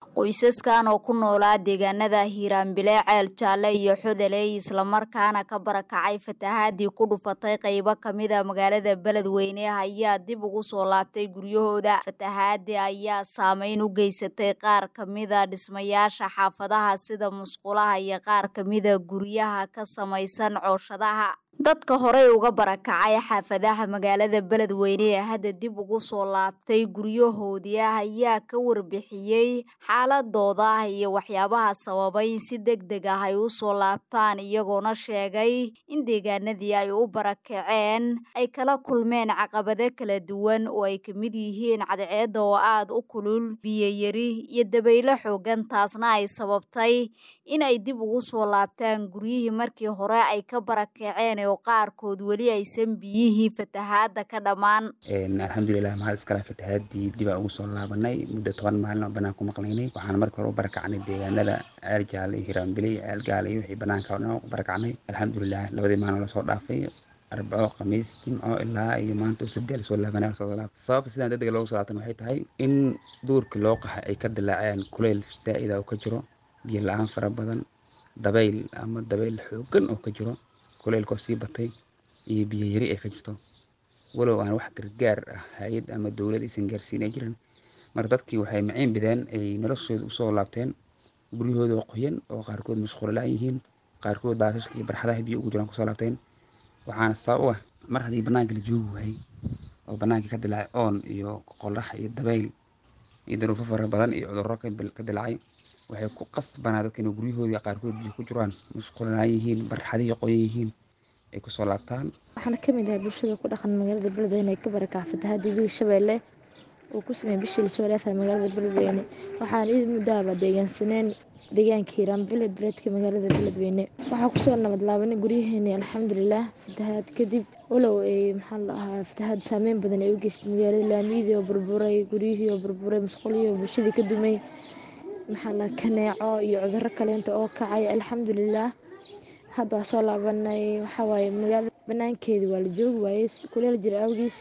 qoysaskan oo ku noolaa deegaanada hiiraanbile ceel jaalle iyo xodeley islamarkaana ka barakacay fatahaadii ku dhufatay qaybo kamida magaalada beledweyne ayaa dib ugu soo laabtay guryahooda fatahaadii ayaa saameyn u geysatay qaar kamida dhismayaasha xaafadaha sida musqulaha iyo qaar kamida guryaha ka samaysan cooshadaha dadka horey uga barakacay xaafadaha magaalada beledweyne ee hadda dib ugu soo laabtay guryahoodii ayaa ka warbixiyey xaaladooda iyo waxyaabaha sababay in si deg deg ah ay u soo laabtaan iyagoona sheegay in deegaanadii ay u barakaceen ay kala kulmeen caqabado kala duwan oo ay kamid yihiin cadceedda oo aada u kulul biyoyari iyo dabaylo xoogan taasna ay sababtay in ay dib ugu soo laabtaan guryihii markii hore ay ka barakaceen oo qaarkood weli aysan biyihii fatahaada ka dhammaan alxamdulilah mahad iskale fatahaadii dibaa ugu soo laabanay muddo toban maalin oo banaan ku maqnaynay waxaan marka hore u barakacnay deegaanada ceel jaale iyo hiraanbiley ceel gaale iyo wixii banaanka oo dhan u barakacnay alxamdulilah labadii maalin lasoo dhaafay arbaco khamiis jimco ilaa iyo maanta sabti lasoo laabanay lasoo laab sababta sidaan degdega loogu soo laabtan waxay tahay in duurkii loo qaxay ay ka dilaaceen kuleyl saa'ida oo ka jiro biyo la-aan fara badan dabayl ama dabayl xoogan oo ka jiro kuleylkoo sii batay iyo biyo yari ay ka jirto walow aan wax gargaar ah hay-ad ama dowlad aysan gaarsiin ay jiran marka dadkii waxay maciin bideen ay noloshooda usoo laabteen guryahooda oo qoyan oo qaarkood mashquulo la-aan yihiin qaarkood daasashka iyo barxadaha biyo ugu jiraan kusoo laabteen waxaana sabab u ah mar haddii banaanka la joogi waayey oo banaankii ka dilaacay oon iyo qorax iyo dabayl iyo daruufo fara badan iyo cudurro ka dilaacay waxay ku qasbanaa dadka inay guryahoodii qaarkood biyo ku jiraan mashquulaan yihiin barxadihii qoyan yihiin ay kusoo laabtaan waxaana kamid ahay bulshada ku dhaqan magaalada beledweyne ee ka barakaca fatahaadii biga shabeelle uu ku sameeyey bishii lasoo dhaafay magaalada beledweyne waxaan id muddaaba deegaansaneen deegaanka hiiraanbile duleedka magaalada beledweyne waxaa kusoo nabad laabanay guryaheeni alxamdulilah fatahaad kadib walow ay maxaa la ahaa fatahaad saameyn badan ay u geystay magaalada laamiyadii oo burburay guryihii oo burburay masquulihii oo bulshadii ka dumay maxaa la kaneeco iyo cuduro kaleenta oo kacay alxamdulilah hadda waa soo laabanay waxawaaye magaala banaankeeda waa la joogi waayey kuleel jira awgiis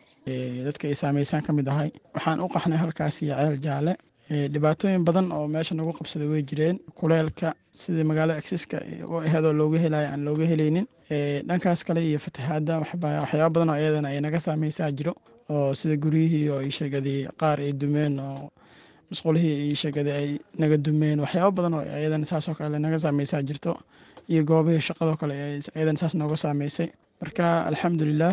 dadka ay saameysaan ka mid ahay waxaan u qaxnay halkaas iyo ceel jaalle dhibaatooyin badan oo meesha nagu qabsaday way jireen kuleelka sidii magaalada agsiska u aheedoo looga helayo aan looga helaynin dhankaas kale iyo fatahaada waxyaaba badan oo iyadana ay naga saameysaa jiro oo sida guryihii oo sheegaday qaar ay dumeen oo musqulihii iyo sheegada ay naga dumeen waxyaaba badan oo iyadana saasoo kale naga saameysaa jirto iyo goobihii shaqadoo kale iyadana saas nooga saameysay marka alxamdulilah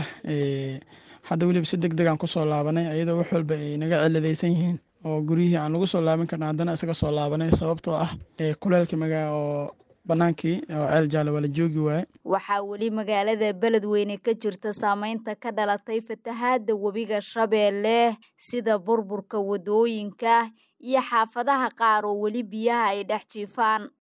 hadda weliba si deg degaan kusoo laabanay iyadoo wax walba ay naga ciladaysan yihiin oo guryihii aan lagu soo laaban karna haddana isaga soo laabanay sababtoo ah kuleelka magaa oo banaankii oo ceel jaale waa la joogi waaye waxaa weli magaalada beledweyne ka jirta saameynta ka dhalatay fatahaada webiga shabeelle sida burburka wadooyinka iyo xaafadaha qaar oo weli biyaha ay dhex jiifaan